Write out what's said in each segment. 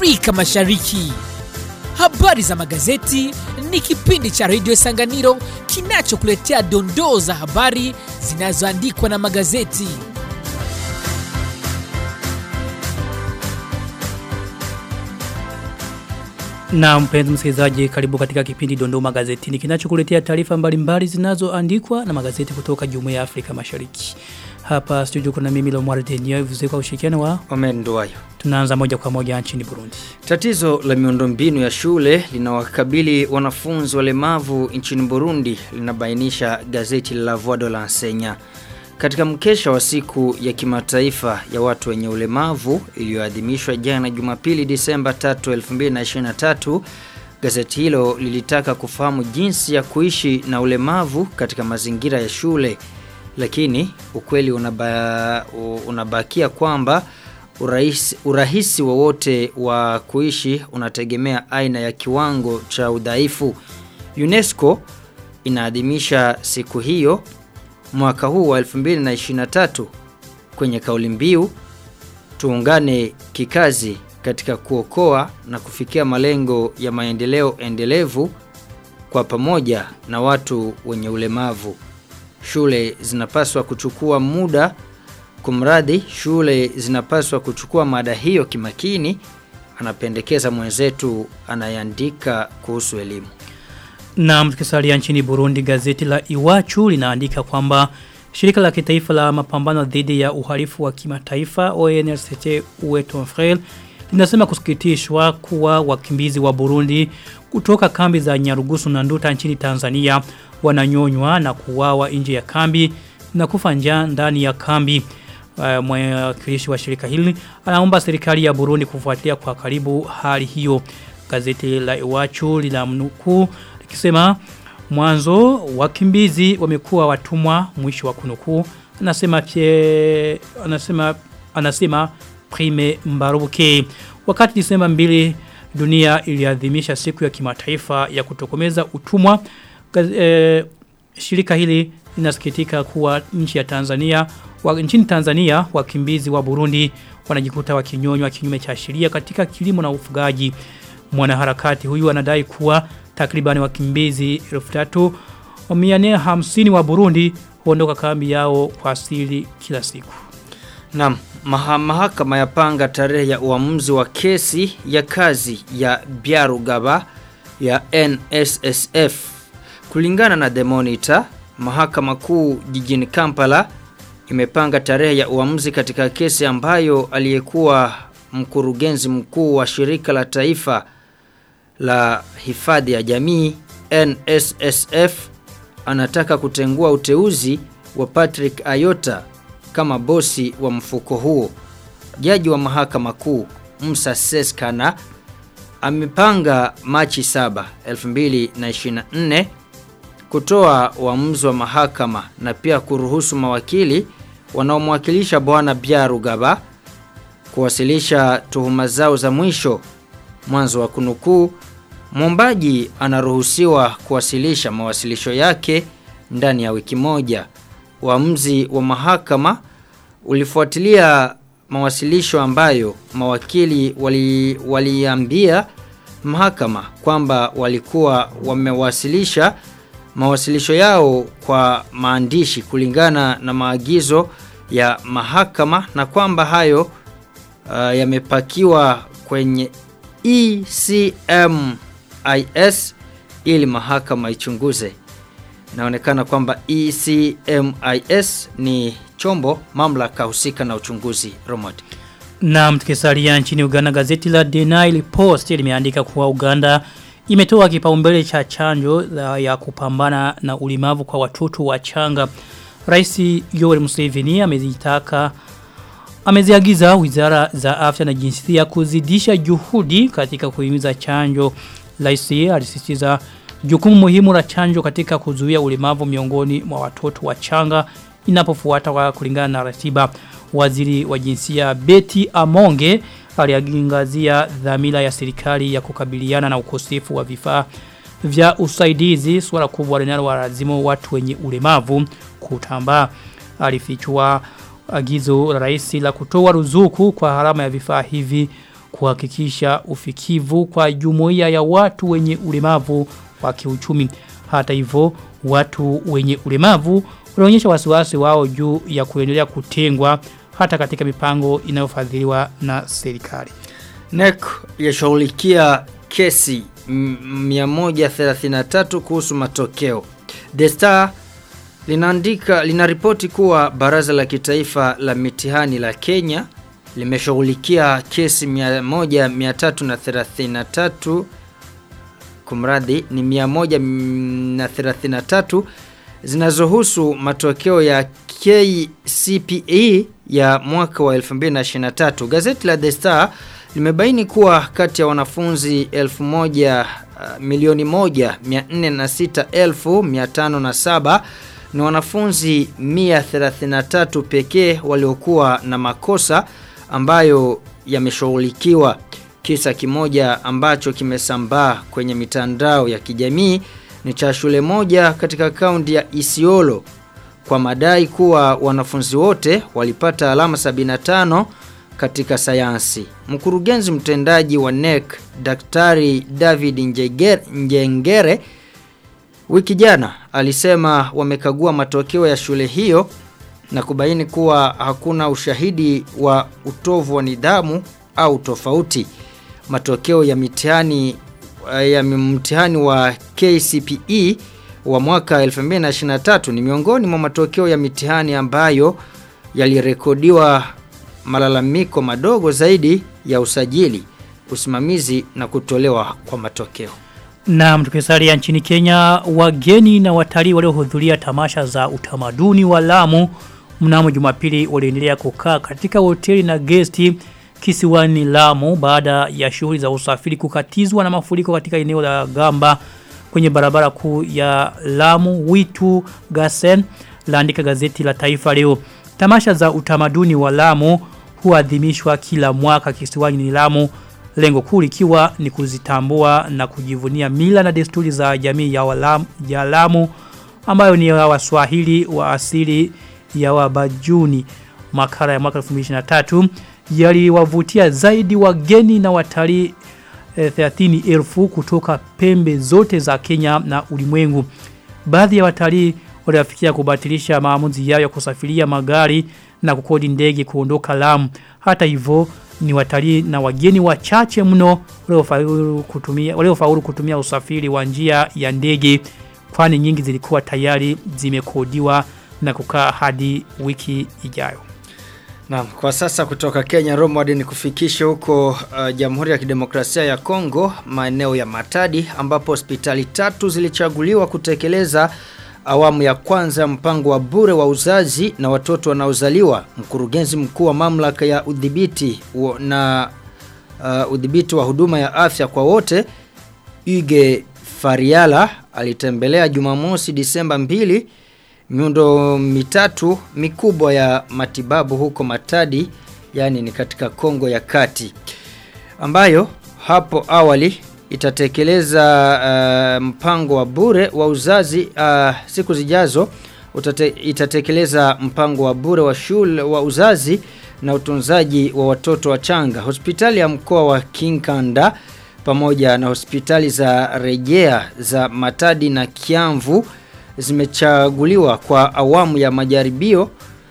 Afrika Mashariki. Habari za magazeti ni kipindi cha redio Sanganiro kinachokuletea dondoo za habari zinazoandikwa na magazeti. Na mpenzi msikilizaji karibu katika kipindi Dondoo Magazetini kinachokuletea taarifa mbalimbali zinazoandikwa na magazeti kutoka Jumuiya ya Afrika Mashariki. Hapa studio kuna mimi Lomwar Denio vizu kwa ushirikiano wa Omen Nduwayo. tunaanza moja kwa moja nchini Burundi. Tatizo la miundombinu ya shule linawakabili wanafunzi walemavu nchini Burundi linabainisha gazeti la Voix de l'Enseignant. Katika mkesha wa siku ya kimataifa ya watu wenye ulemavu iliyoadhimishwa jana Jumapili Disemba 3, 2023, gazeti hilo lilitaka kufahamu jinsi ya kuishi na ulemavu katika mazingira ya shule. Lakini ukweli unaba, unabakia kwamba urahisi, urahisi wowote wa kuishi unategemea aina ya kiwango cha udhaifu. UNESCO inaadhimisha siku hiyo mwaka huu wa 2023 kwenye kauli mbiu tuungane kikazi katika kuokoa na kufikia malengo ya maendeleo endelevu kwa pamoja na watu wenye ulemavu. Shule zinapaswa kuchukua muda kumradhi, shule zinapaswa kuchukua mada hiyo kimakini, anapendekeza mwenzetu anayeandika kuhusu elimu. Na mtukisalia nchini Burundi gazeti la Iwachu linaandika kwamba shirika la kitaifa la mapambano dhidi ya uhalifu wa kimataifa ONLCT Uweto Frel linasema kusikitishwa kuwa wakimbizi wa Burundi kutoka kambi za Nyarugusu na Nduta nchini Tanzania wananyonywa na kuwawa nje ya kambi na kufa njaa ndani ya kambi. Uh, mwakilishi wa shirika hili anaomba serikali ya Burundi kufuatilia kwa karibu hali hiyo. Gazeti la Iwachu linamnukuu likisema mwanzo wakimbizi wamekuwa watumwa mwisho wa kunukuu anasema pie, anasema anasema Prime Mbaruke wakati Disemba 2 dunia iliadhimisha siku ya kimataifa ya kutokomeza utumwa gaz, e, shirika hili linasikitika kuwa nchi ya Tanzania wa, nchini Tanzania wakimbizi wa Burundi wanajikuta wakinyonywa kinyume cha sheria katika kilimo na ufugaji mwanaharakati huyu anadai kuwa takriban wakimbizi 3450 wa Burundi huondoka kambi yao kwa asili kila siku. Naam, maha, mahakama yapanga tarehe ya uamuzi wa kesi ya kazi ya Byarugaba ya NSSF. Kulingana na The Monitor, mahakama kuu jijini Kampala imepanga tarehe ya uamuzi katika kesi ambayo aliyekuwa mkurugenzi mkuu wa shirika la taifa la hifadhi ya jamii NSSF anataka kutengua uteuzi wa Patrick Ayota kama bosi wa mfuko huo. Jaji wa mahakama kuu Musa Seskana amepanga Machi 7, 2024 kutoa uamuzi wa mahakama na pia kuruhusu mawakili wanaomwakilisha bwana Byarugaba kuwasilisha tuhuma zao za mwisho. Mwanzo wa kunukuu, mwombaji anaruhusiwa kuwasilisha mawasilisho yake ndani ya wiki moja. Uamuzi wa mahakama ulifuatilia mawasilisho ambayo mawakili wali, waliambia mahakama kwamba walikuwa wamewasilisha mawasilisho yao kwa maandishi kulingana na maagizo ya mahakama na kwamba hayo uh, yamepakiwa kwenye ECMIS ili mahakama ichunguze. Inaonekana kwamba ECMIS ni chombo mamlaka husika na uchunguzi Romad. Na mtukisalia nchini Uganda gazeti la The Nile Post limeandika kuwa Uganda imetoa kipaumbele cha chanjo ya kupambana na ulemavu kwa watoto wachanga. Rais Yoweri Museveni amezitaka ameziagiza wizara za afya na jinsia kuzidisha juhudi katika kuhimiza chanjo. Rais alisisitiza jukumu muhimu la chanjo katika kuzuia ulemavu miongoni mwa watoto wachanga inapofuata kwa kulingana na ratiba. Waziri wa jinsia Betty Amonge aliangazia dhamira ya serikali ya kukabiliana na ukosefu wa vifaa vya usaidizi swala kubwa linalowalazimu watu wenye ulemavu kutambaa. Alifichua agizo la rais la kutoa ruzuku kwa harama ya vifaa hivi kuhakikisha ufikivu kwa jumuiya ya watu wenye ulemavu wa kiuchumi. Hata hivyo watu wenye ulemavu wanaonyesha wasiwasi wao juu ya kuendelea kutengwa hata katika mipango inayofadhiliwa na serikali. NEC yashughulikia kesi 133 kuhusu matokeo. The Star linaandika linaripoti kuwa baraza la kitaifa la mitihani la Kenya limeshughulikia kesi 1333 kumradhi ni 133 zinazohusu matokeo ya KCPE ya mwaka wa 2023. Gazeti la The Star limebaini kuwa kati ya wanafunzi 1000 uh, milioni moja 406,507 ni wanafunzi 133 pekee waliokuwa na makosa ambayo yameshughulikiwa. Kisa kimoja ambacho kimesambaa kwenye mitandao ya kijamii ni cha shule moja katika kaunti ya Isiolo kwa madai kuwa wanafunzi wote walipata alama 75 katika sayansi. Mkurugenzi mtendaji wa NEC Daktari David Njegere, Njengere wiki jana alisema wamekagua matokeo ya shule hiyo na kubaini kuwa hakuna ushahidi wa utovu wa nidhamu au tofauti. Matokeo ya mitihani ya mtihani wa KCPE wa mwaka 2023 ni miongoni mwa matokeo ya mitihani ambayo yalirekodiwa malalamiko madogo zaidi ya usajili, usimamizi na kutolewa kwa matokeo. Na tukisalia nchini Kenya, wageni na watalii waliohudhuria tamasha za utamaduni wa Lamu mnamo Jumapili waliendelea kukaa katika hoteli na gesti kisiwani Lamu baada ya shughuli za usafiri kukatizwa na mafuriko katika eneo la Gamba kwenye barabara kuu ya Lamu Witu Gasen laandika gazeti la Taifa leo. Tamasha za utamaduni wa Lamu huadhimishwa kila mwaka kisiwani Lamu lengo kuu likiwa ni kuzitambua na kujivunia mila na desturi za jamii ya, walamu, ya Lamu ambayo ni ya Waswahili wa asili ya Wabajuni makara ya mwaka 2023 yaliwavutia zaidi wageni na watalii e, 30,000 kutoka pembe zote za Kenya na ulimwengu. Baadhi ya watalii waliafikia kubatilisha maamuzi yao ya kusafiria magari na kukodi ndege kuondoka Lamu. Hata hivyo ni watalii na wageni wachache mno waliofaulu kutumia waliofaulu kutumia usafiri wa njia ya ndege kwani nyingi zilikuwa tayari zimekodiwa na kukaa hadi wiki ijayo. Naam, kwa sasa kutoka Kenya Romward ni kufikisha huko uh, Jamhuri ya Kidemokrasia ya Kongo maeneo ya Matadi ambapo hospitali tatu zilichaguliwa kutekeleza awamu ya kwanza mpango wa bure wa uzazi na watoto wanaozaliwa. Mkurugenzi mkuu wa mamlaka ya udhibiti na uh, udhibiti wa huduma ya afya kwa wote Uge Fariala alitembelea Jumamosi Disemba 2 miundo mitatu mikubwa ya matibabu huko Matadi yani ni katika Kongo ya Kati ambayo hapo awali itatekeleza uh, mpango wa bure wa uzazi uh, siku zijazo utate, itatekeleza mpango wa bure wa shule wa uzazi na utunzaji wa watoto wachanga. Hospitali ya mkoa wa Kinkanda pamoja na hospitali za rejea za Matadi na Kiamvu zimechaguliwa kwa awamu ya majaribio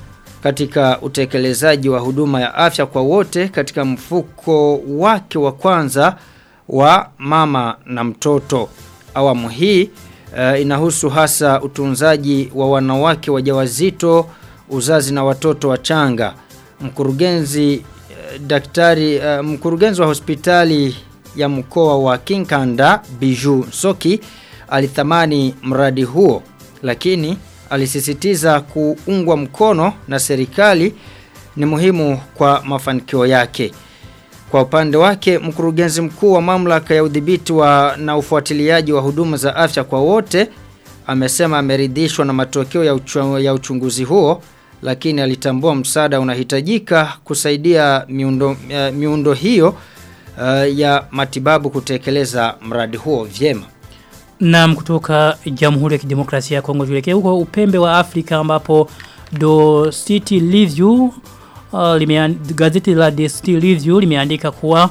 katika utekelezaji wa huduma ya afya kwa wote katika mfuko wake wa kwanza wa mama na mtoto. Awamu hii uh, inahusu hasa utunzaji wa wanawake wajawazito, uzazi na watoto wachanga. Mkurugenzi uh, daktari uh, mkurugenzi wa hospitali ya mkoa wa Kinkanda Biju Soki alithamani mradi huo lakini alisisitiza kuungwa mkono na serikali ni muhimu kwa mafanikio yake. Kwa upande wake mkurugenzi mkuu wa mamlaka ya udhibiti wa na ufuatiliaji wa huduma za afya kwa wote amesema ameridhishwa na matokeo ya, uchu, ya uchunguzi huo lakini alitambua msaada unahitajika kusaidia miundo, uh, miundo hiyo uh, ya matibabu kutekeleza mradi huo vyema. Na kutoka Jamhuri ya Kidemokrasia ya Kongo tuelekee huko upembe wa Afrika ambapo Do City Review uh, limeand, gazeti la The City Review limeandika kuwa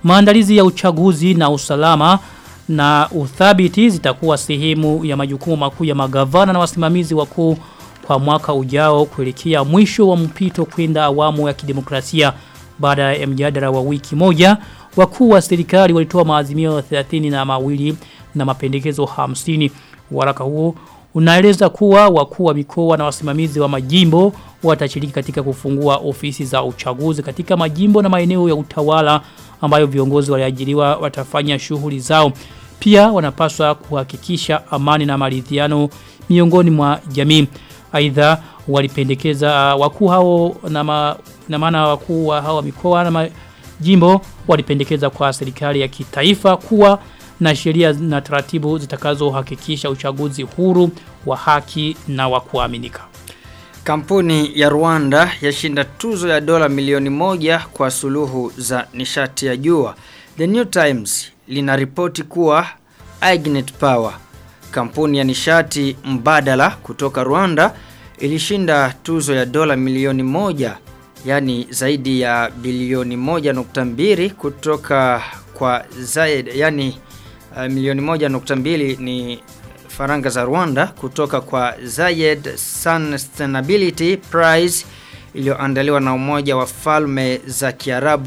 Maandalizi ya uchaguzi na usalama na uthabiti zitakuwa sehemu ya majukumu makuu ya magavana na wasimamizi wakuu kwa mwaka ujao kuelekea mwisho wa mpito kwenda awamu ya kidemokrasia baada ya mjadala wa wiki moja wakuu wa serikali walitoa maazimio 30 na mawili na mapendekezo 50 waraka huo unaeleza kuwa wakuu wa mikoa na wasimamizi wa majimbo watashiriki katika kufungua ofisi za uchaguzi katika majimbo na maeneo ya utawala ambayo viongozi waliajiriwa watafanya shughuli zao pia wanapaswa kuhakikisha amani na maridhiano miongoni mwa jamii aidha walipendekeza uh, wakuu hao na, ma, na maana wakuu wa hawa mikoa na majimbo walipendekeza kwa serikali ya kitaifa kuwa na sheria na taratibu zitakazohakikisha uchaguzi huru wa haki na wa kuaminika. Kampuni ya Rwanda yashinda tuzo ya dola milioni moja kwa suluhu za nishati ya jua. The New Times linaripoti kuwa Ignet Power, kampuni ya nishati mbadala kutoka Rwanda, ilishinda tuzo ya dola milioni moja, yani zaidi ya bilioni moja nukta mbili kutoka kwa Zayed, yani uh, milioni moja nukta mbili ni faranga za Rwanda kutoka kwa Zayed Sustainability Prize iliyoandaliwa na Umoja wa Falme za Kiarabu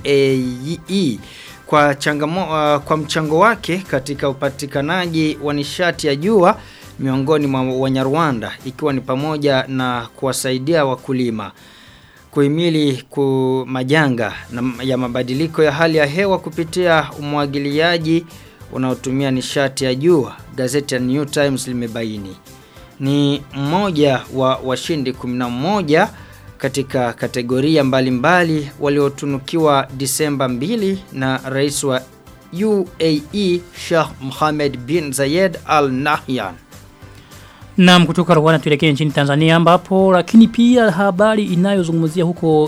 UAE kwa changamo, uh, kwa mchango wake katika upatikanaji wa nishati ya jua miongoni mwa Wanyarwanda ikiwa ni pamoja na kuwasaidia wakulima kuhimili ku majanga na ya mabadiliko ya hali ya hewa kupitia umwagiliaji unaotumia nishati ya jua gazeti ya New Times limebaini ni mmoja wa washindi 11 katika kategoria mbalimbali waliotunukiwa Disemba 2 na rais wa UAE Sheikh Mohammed bin Zayed Al Nahyan. Naam kutoka Rwanda tuelekee nchini Tanzania ambapo lakini pia habari inayozungumzia huko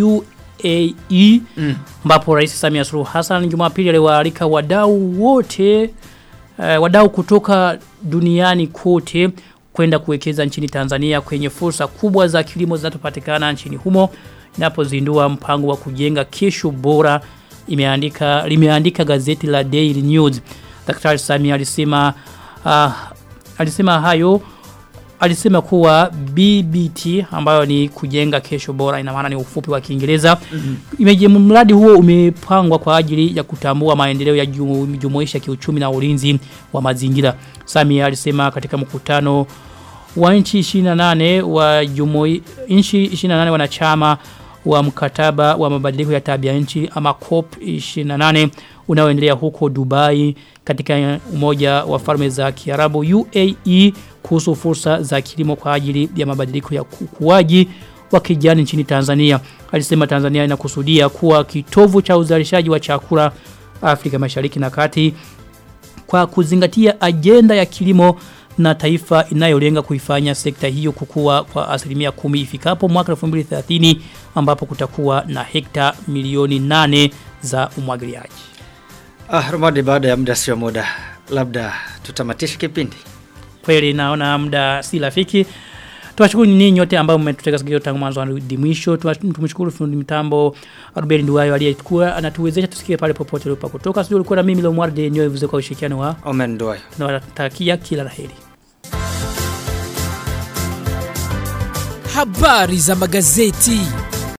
UAE mm. ambapo Rais Samia Suluhu Hassan Jumapili aliwaalika wadau wote uh, wadau kutoka duniani kote kwenda kuwekeza nchini Tanzania kwenye fursa kubwa za kilimo zinazopatikana nchini humo inapozindua mpango wa kujenga kesho bora imeandika limeandika gazeti la Daily News. Daktari Samia alisema uh, alisema hayo alisema kuwa BBT ambayo ni kujenga kesho bora ina maana ni ufupi wa Kiingereza mm -hmm. mradi huo umepangwa kwa ajili ya kutambua maendeleo ya jumuisha kiuchumi na ulinzi wa mazingira Samia alisema katika mkutano wa nchi 28 wa jumui nchi 28 wanachama wa mkataba wa mabadiliko ya tabia nchi ama COP 28 unaoendelea huko Dubai katika umoja wa falme za Kiarabu UAE kuhusu fursa za kilimo kwa ajili ya mabadiliko ya ukuaji wa kijani nchini Tanzania. Alisema Tanzania inakusudia kuwa kitovu cha uzalishaji wa chakula Afrika Mashariki na Kati kwa kuzingatia ajenda ya kilimo na taifa inayolenga kuifanya sekta hiyo kukua kwa asilimia kumi ifikapo mwaka 2030 ambapo kutakuwa na hekta milioni nane za umwagiliaji. Ah, Ramadi baada ya muda sio muda. Labda tutamatishe kipindi. Kweli naona muda si rafiki. Tuwashukuru ninyi nyote ambao mmetutega sikio tangu mwanzo hadi mwisho. Tumshukuru fundi mitambo Ruben Nduwayo aliyekuwa anatuwezesha tusikie pale popote ulipo kutoka. Sio ulikuwa na mimi Lomwarde nyoe vuze kwa ushirikiano wa Omen Nduwayo. Tunawatakia kila laheri. Habari za magazeti.